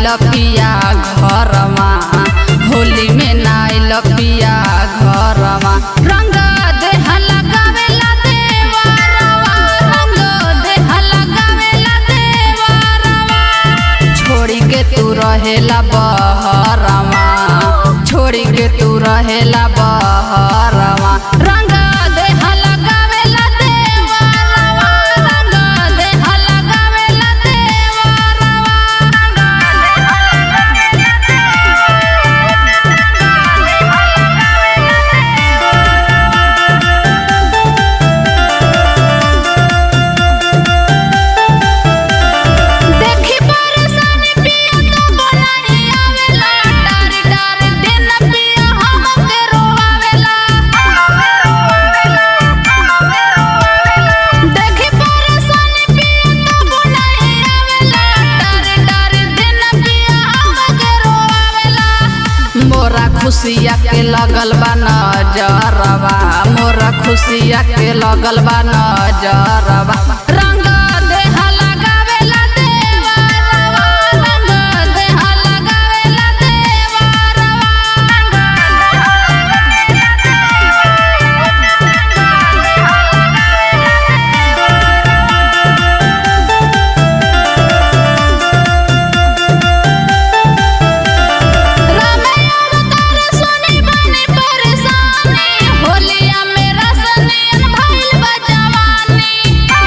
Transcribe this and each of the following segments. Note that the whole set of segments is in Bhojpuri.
नाइल पिया घरमा होली में नाइल पिया घरमा रंग देह लगावेला देवरवा रंग देह लगावेला देवरवा छोड़ी के तू रहेला बहरवा छोड़ी के तू रहेला बहरवा रंग देह लगावेला देवरवा रंग देह लगावेला देखी परेशानी पिया तो बनाई आवेला डारी डारी दिन पिया हमके रोवावेला देखी परेशानी पिया तो बनाई आवेला डारी डारी दिन पिया हमके रोवावेला मोरा खुशिया के लगल बा नजरवा मोरा खुशिया के लगल बा नजरवा रंग देह लगावेला देवरवा रंग देह लगावेला रामैया अवतार सुनी बनी परेशानी होलिया में रसनियन भइल बा जवानी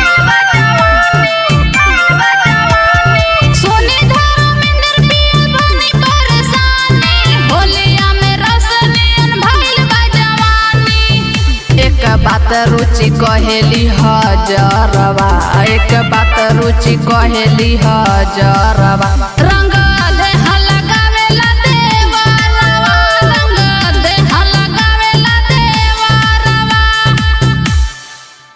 सोनी धर्मेंद्र पिया बनी परेशानी होलिया में रसनियन भइल बा जवानी एक बात रुचि कहेली हजरवा एक बात रुचि कहेली हजरवा